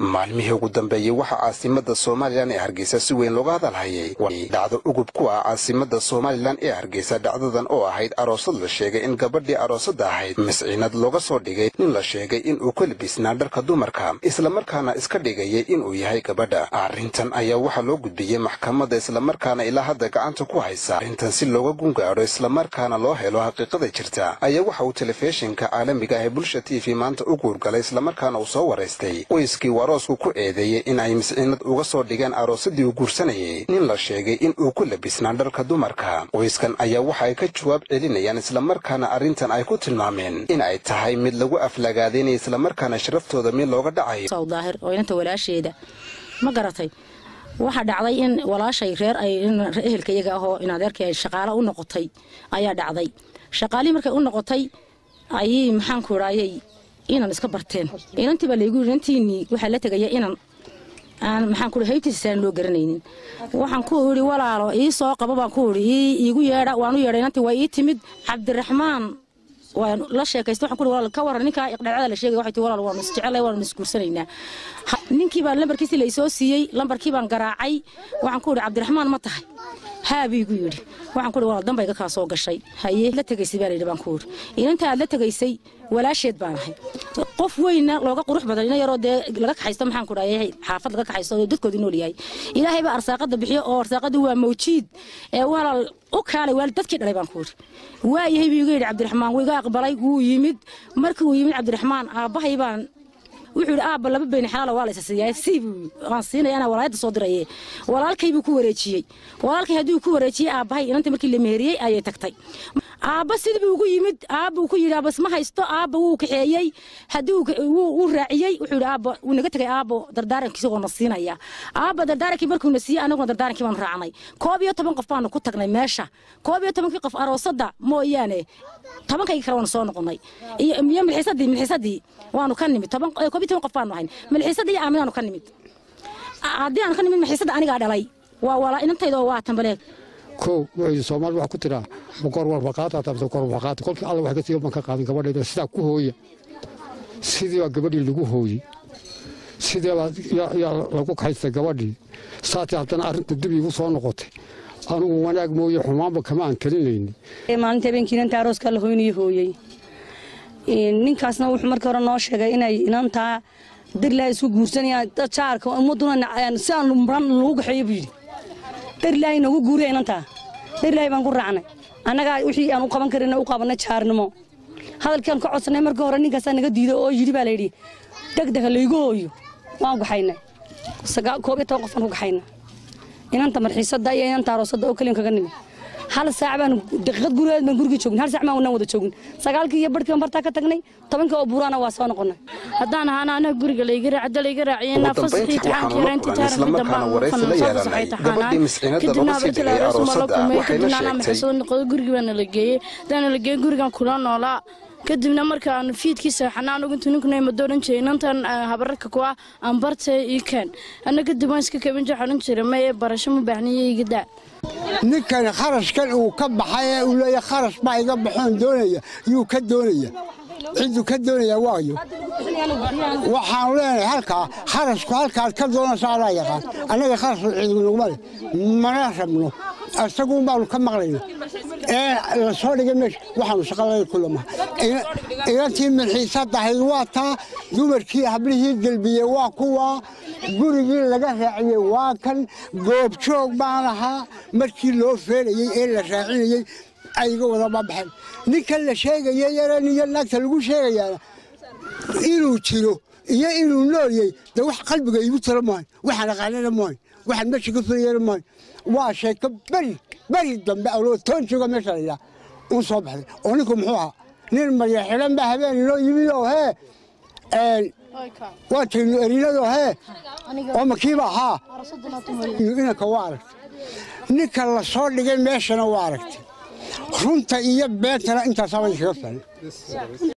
maalmihii ugu dambeeyey waxaa caasimada somalilan ee hargeysa si weyn looga hadalhayay dhacdo ugub ku ah caasimada somalilan ee hargeysa dhacdadan oo ahayd aroosad la sheegay in gabadhii aroosada ahayd misciinad looga soo dhigay nin la sheegay inuu ka labisnaa dharka dumarka islamarkaana iska dhigayay inuu yahay gabadha arrintan ayaa waxaa loo gudbiyey maxkamadda islamarkaana ilaa hadda gacanta ku haysa arrintan si looga gungaadho islamarkaana loo helo xaqiiqada jirta ayaa waxa uu telefishinka caalamiga ah ee bulsha t v maanta u guurgalay islamarkaana uu soo waraystay qoyskii uu aroosku ku eedeeyey in ay misciinad uga soo dhigeen aroosadii uu guursanayay nin la sheegay in uu ku labisnaa dharka dumarka qoyskan ayaa waxa ay ka jawaab celinayaan islamarkaana arrintan ay ku tilmaameen in ay tahay mid lagu aflagaadaynaya islamarkaana sharaftooda mid looga dhacayo daahir oo inanta walaasheeda ma garatay waxaa dhacday in walaashay reer ay ehelka iyaga ahoo in adeerkii ay shaqaalo u noqotay ayaa dhacday shaqaalihii markay u noqotay ayay maxaanku idhaayay inan iska barteen inantii baa laygu yidhi inantiinii waxaa la tegaya inan aan maxaan ku haybtiisa aan loo garanaynin waxaan ku idhi walaalo ii soo qabo baan ku idhi ii iigu yeedha waan u yeedhay inantii waa ii timid cabdiraxmaan waan la sheekaysta waxaan ku walaal ka waran ninkaa iqdhacada la sheegay waxay tii walaal waanu isjecelay waanu isguursanaynaa ninkii baan lambarkiisii laysoo siiyey lambarkii baan garaacay waxaan ku idhi cabdiraxmaan ma tahay haa buu igu yidhi waxaan ku idhi walaal dambayga kaa soo gashay haye la tegaysay baa layidhi baan ku idhi inanta aad la tegaysay walaasheed baan ahay qof weynna looga qurux badan ina yaroo dee laga kaxaysto maxaan ku dhahay xaafad laga kaxaysto oo dadkooda nool yahay ilaahay baa arsaaqada bixiyo oo arsaaqadii waa mawjiid ee walaal u kaalay waalid dadkii dhalay baan ku idhi waa yahay buu iga yidhi cabdiraxmaan wuu iga aqbalay wuu yimid markii uu yimid cabdiraxmaan aabbahay baan wuxuu yidhi aabba laba beyni xalaala waa la isa siiyaa sii buu waan siinaya anaa walaayadda soo diraye walaalkay buu ku wareejiyey walaalkay haddii uu ku wareejiyey aabbahay inanta markii la meheriyey ayay tagtay aabba sidii buu ugu yimid aabba uu ku yidhi aabba isma haysto aabba wuu kaxeeyey haddii uu raaciyey wuxuu yidhi aabba wuu naga tegay aabbo dardaarankiisa oo na siinaya aabba dardaarankii markuu na siiyey anaguna dardaarankii baanu raacnay koob iyo toban qof baanu ku tagnay meesha koob iyo tobankii qof aroosadda mooyaane tobankaygii kale waanu soo noqonnay iyo milxiisadii milxiisadii waanu ka nimid koob iyo toban qof baanu ahayn milxiisadii iyo aaminaanu ka nimid haddii aanu ka nimid milxiisadda anigaa dhalay waa walaa inantayda oo waa tambaleeg kow wuxuu soomaali wax ku tiraa boqor walba qaata tabta boqor walba qaata kolkii alla wax ka siiyo banka qaadan gabadheeda sidaa ku hooya sidii baa gabadhii lagu hooyey sidee baa yaa lagu kaxaystay gabadhii saatee haddana arrinta dib iigu soo noqotay anugu wanaag mooye xumaanba kama aan talinayni maalinta habeenkii inanta arooskaa la hoynayo hooyey ninkaasna wuxuu markii hore noo sheegay inay inantaa dirlaa isku guursanayaan jaarka ummaduna si aan muran lagu gaxeeyo buu yidhi dharlaahi noogu guuriya inantaa dharlaahi baan ku raacnay annagaa wixii aan u qaban karin u qabanay jaarnimo hadalkiiaan ka codsanay markii hore ninkaasaa naga diiday oo yidhi baa layidhi degdega laygu hooyo waan gaxaynay koob iyo toban qof aan ku gaxaynay inanta marxiisadda iyo inanta aroosadda oo keliyan kaga nimid hal saac baan daqiiqad gurigeed baan gurigii joogin hal saac baan wada joogin sagaalkii iyo barhkii baan bartaa ka tagnay tobankii oo buuraana waa soo noqonay haddaan ahaana anaga guriga layga raaca layga raaciyena fasaxii taxaankii reyntii taarikhda dambaan ufanoo soo fasaxay taxaanaan kadibna abartii laaroosuma la kulmay kadibna anaa maxasoo noqoday gurigii baana la geeyey hadaana la geeyey gurigan kula noolaa kadibna markaan fiidkii seexanaa anugu intuu ninkuna ima dooran jiray inantan habararka kuwa aan bartay ii keen anna kadib waan iska kabin jir xodhan jiray maye barasho ma baahniyo iga daa ninkan kharashkan uu ka baxay ee uu leeyahay kharash baa iga baxoon doonaya yuu ka doonaya cidduu ka doonaya waayo waxaanu leenahay halkaa kharashku halkaad ka doonayso adaa yaqaan annaga kharash cidnuguma leh mana rabno isaguun baanu ka maqlayna ee la soo dhigay meesha waxaanu shaqalada kulamaha inantii milxiisadahayd waa taa dumarkii hablihii gelbiyey waa kuwa gurigii laga raaciyey waa kan goobjoog baan ahaa markii loo feelayey ee la raacinayey ayga wada babaxeen ninkan la sheegaya yaran iyo naagta lagu sheegayaana inuu jiro iyo inuu noolyey de wax qalbiga iigu tiro maayo waxaan aqaanana maayo waxaan meesha ka filayana maayo waa sheeko beri beri dambe aloo toon jooga meesha layidhaha uun soo baxday oo ninku muxuu ahaa nin marya xidhan baa habeen inoo yimid oo hee waa tagnu erinadoo hee oo makiiba ahaa inanka waa aragtay ninka la soo dhigay meeshana waa aragtay runta iyo beentana intaasaaba iskaga filan